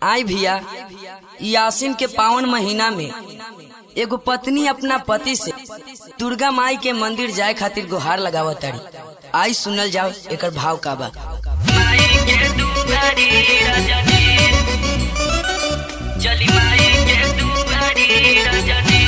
आई भैया ई आसिन के पावन महीना में एगो पत्नी अपना पति से दुर्गा माई के मंदिर जाए खातिर गुहार लगावत तारी आई सुनल जाओ एकर भाव का बा माई के दुआरी रजनी चली माई के दुआरी रजनी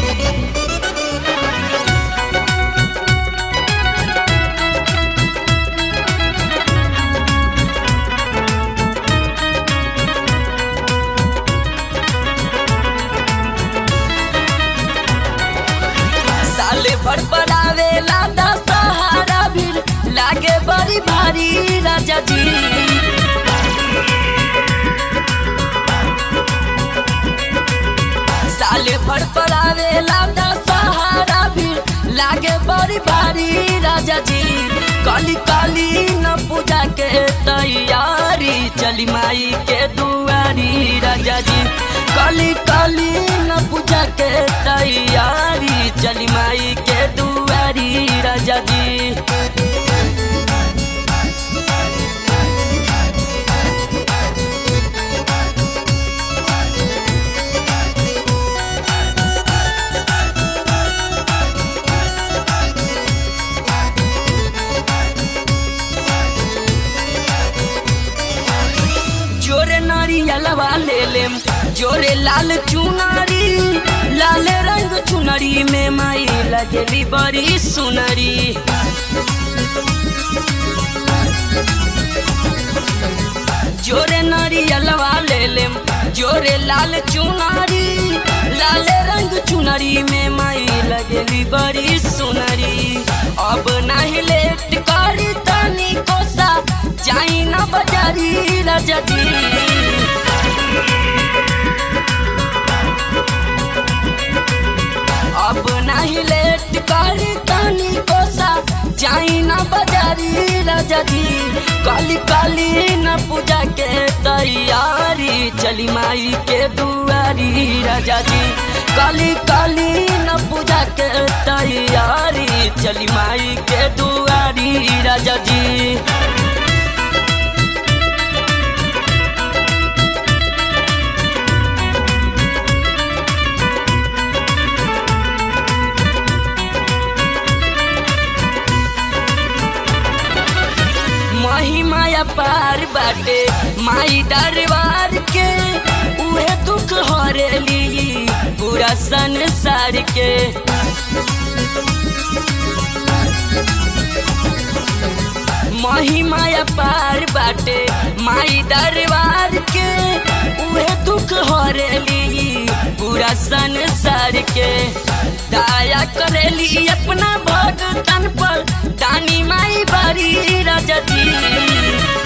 साले भर बनावे लादा सहारा भी लागे बड़ी भारी राजा जी साले भर पड़ावे लादा सहारा भी लागे बड़ी भारी राजा जी काली काली न पूजा के तैयारी चली माई के दुआरी राजा जी काली काली न पूजा के तैयारी चली माई के दुआरी राजा जी जोरे नारियलवा ले लेम जोरे लाल चुनारी लाल रंग चुनरी में माई लगेली बड़ी सुनरी जोरे नारियलवा ले लेम जोरे लाल चुनारी लाल रंग चुनरी में माई लगेली बड़ी सुनरी अब नहीं लेट करी तनी कोसा जाई ना बजारी राजा जी अब नहीं लेट करी तनी कोसा जाई ना बजारी राजा जी काली काली न पूजा के तैयारी चली माई के दुआरी राजा जी काली काली न पूजा के तैयारी चली माई के दुआरी राजा जी महिमाया पार बाटे माई दरबार के उहे दुख हरेली पूरा संसार के महिमाया पार बाटे माई दरबार के उहे दुख हरेली पूरा संसार के दया करेली अपना भगतन पर दानी माई बड़ी राजा जी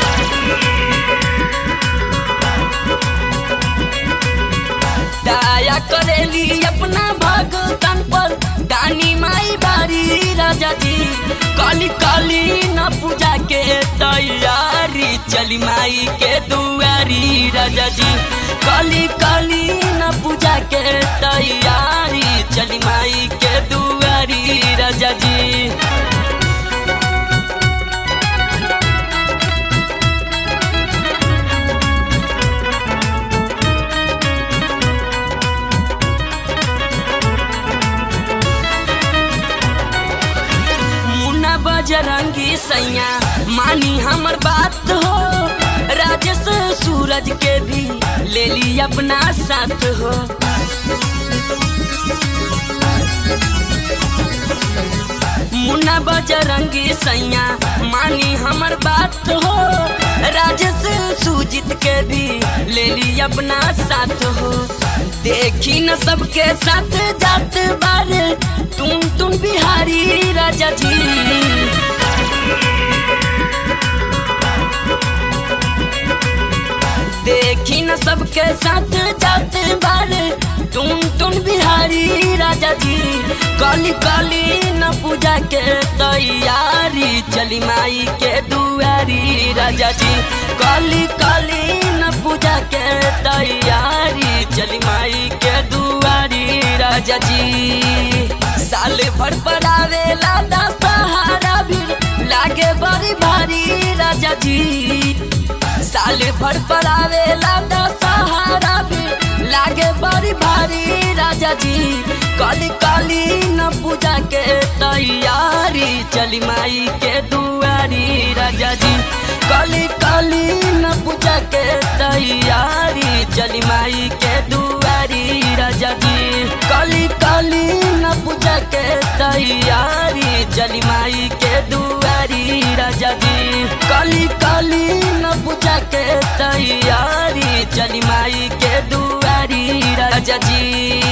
दया करेली अपना भगतन पर दानी माई बारी राजा जी काली काली न पूजा के तैयारी चली माई के दुआरी राजा जी काली काली न पूजा के तैयारी चली माई के दुआरी राजा जी मुन्ना बजरंगी सैया मानी हमर बात हो राजेश सूरज के भी ले ली अपना साथ हो मुन्ना बजरंगी सैया मानी हमर बात हो राजेश सुजीत के भी ले ली अपना साथ हो देखी न सबके साथ जात बारे तुम तुम बिहारी राजा जी देखी न सबके साथ जात बारे तुम तुम बिहारी राजा जी काली काली न पूजा के तैयारी चली माई के दुआरी राजा जी काली काली न पूजा के तैयारी चली माई के दुआरी राजा जी साले भर पड़ावे लादा सहारा भी लागे बड़ी भारी राजा जी साले भर पड़ावे लादा सहारा काली न पूजा के तैयारी चली माई के दुआरी राजा जी काली काली न पूजा के तैयारी चली माई के दुआरी राजा जी काली काली न पूजा के तैयारी चली माई के दुआरी राजा जी काली काली न पूजा के तैयारी चली माई के दुआरी राजा जी